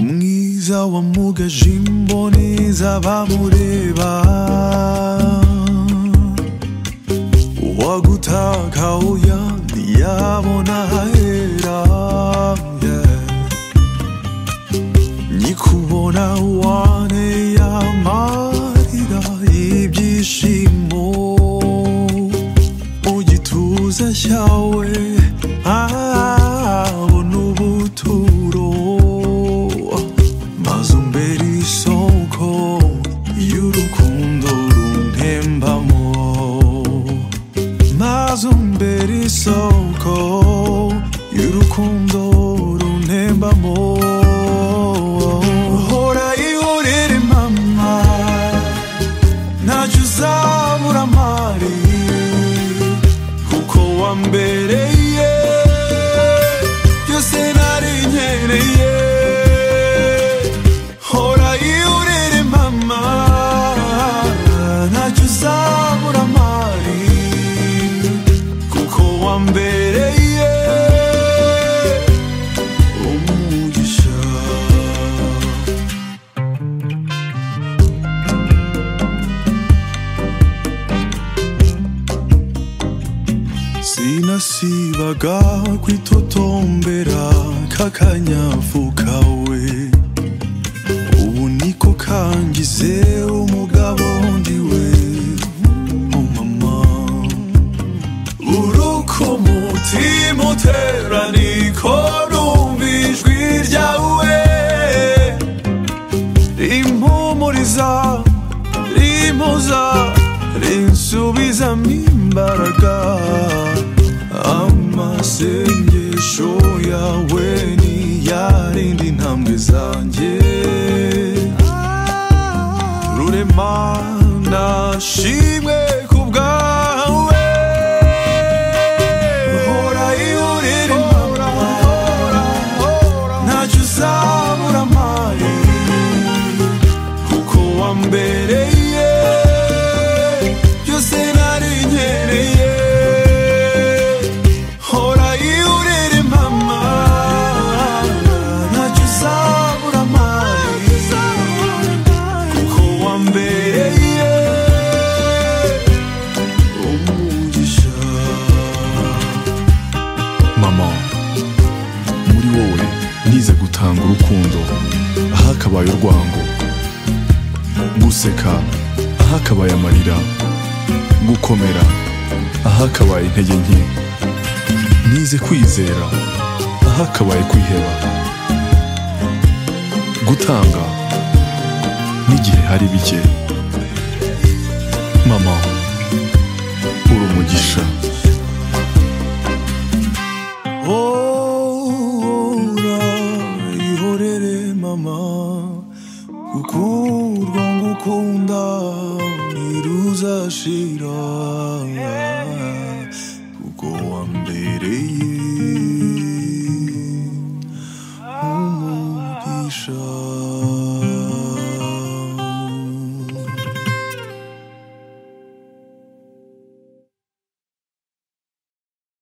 Mwiza wa mugajimbo neza bamureba uwagutaka oya ntiyabona hahera yeah. nyikubona wane yamarira ibyishimo mu gituza cyawe abona ubuturo maze umbere isoko y'urukundo rumpembamo maze umbere isoko y'urukundo rumpembamo hora ihorere mama ntacyo uzabura mari kuko wambereye byose nari nkeneye hora ihorere mama ntacyo uzabura mari kuko wambereye umugisha sinasibaga kwitotombera k'akanyafuka we ubu niko kangize umugabo ndiwe umama uruko umutima utera niko numva ijwi ryawe rimpumuriza rimpoza rinsubizamo imbaraga amasengesho yawe ni yarindi ntambwe zanjye rurema ndashimwe kubwawe hora ihurire mama ntacyo uzabura amari kuko wambereye byose nari nkeneye hora ihurire mama ntacyo uzabura amari kuko wambereye umugisha mama muri wowe nize gutanga urukundo ahakabaye urwango guseka ahakabaye amarira gukomera ahakabaye intege nke nize kwizera ahakabaye kwiheba gutanga n'igihe hari bike mama uri umugisha Oh,